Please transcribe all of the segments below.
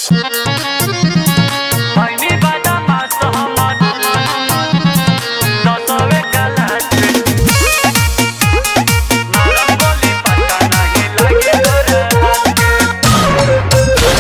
Fajny bada ma samochód Nosowe kalasy Na rangoli pata nahi lage dorat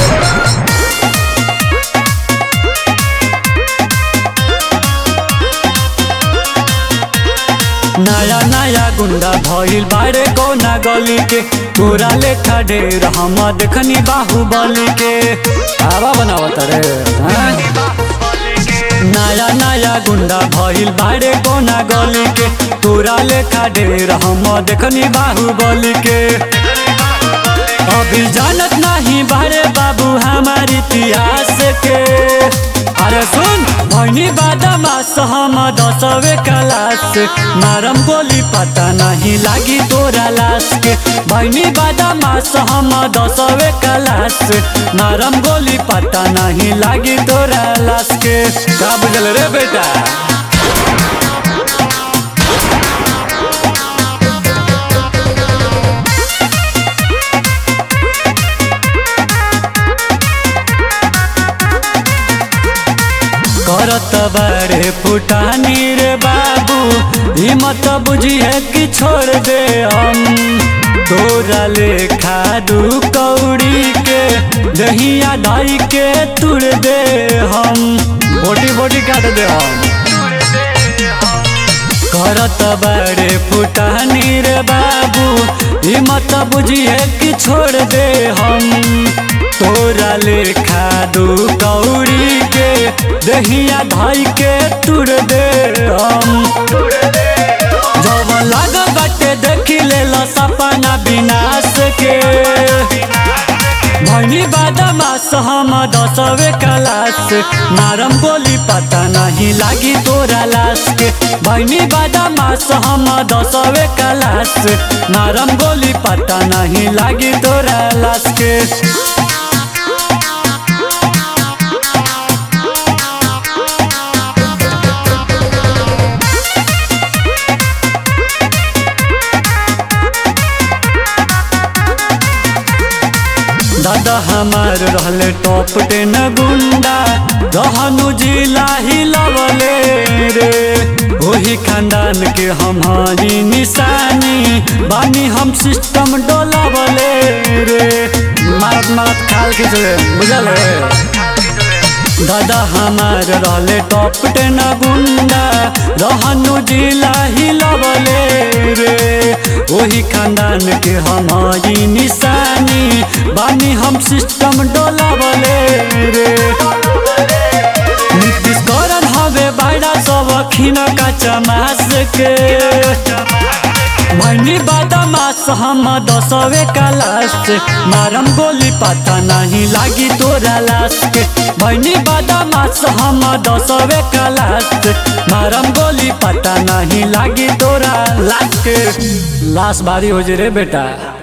नया नया गुंडा भइल बारे कोना गली के तोरा लेखा ढेर हम देखनी बाहुबली के आवा बनावत रे हाँ? नया नया गुंडा भइल बारे कोना गली के तोरा लेखा ढेर हम देखनी बाहुबली के अभी जानत नहीं बारे बाबू हमार इतिहास के अरे सुन भैनी बादामास हम दसवे क्लास मारम गोली पता नहीं लागी तोरा लाश के भैनी बादामास हम दसवे क्लास मारम गोली पता नहीं लागी तोरा लाश के का बुझल रे बेटा करत बारे फुटानी रे बाबू हिम्मत बुझिए कि छोड़ दे हम तोरा लेखा दू कौड़ी के दहिया ढाई के तुड़ दे हम बोटी बोटी काट दे हम करत बारे फुटानी रे बाबू हिम्मत बुझिए कि छोड़ दे हम तोरा लेखा दू कौड़ी के दहिया धाई के तुड़ दे हम जब लाग बाटे देखी ले लो सपना विनाश के भैनी बादामास हम दसवे क्लास मारम गोली पता नहीं लागी तोरा लाश के भैनी बादामास हम दसवे क्लास मारम गोली पता नहीं लागी तोरा लाश के दादा हमार रहले टॉप टेन गुंडा रहनु जिला हिलवले रे ओही खानदान के हमारी निशानी बानी हम सिस्टम डोलावले रे मारत मारत खाल खींच ले बुझल रे दादा हमार रहले टॉप टेन गुंडा रहनु जिला हिलवले रे ओही खानदान के हमारी निशानी बानी हम सिस्टम डोलावले रे नीतीश करन हवे बाड़ा सब खिन का चमास के भैनी बादामास हम दसवे क्लास मारम गोली पता नहीं लागी तोरा लाश के भैनी बादामास हम दसवे क्लास मारम गोली पता नहीं लागी तोरा लाश के लाश बारी हो जे रे बेटा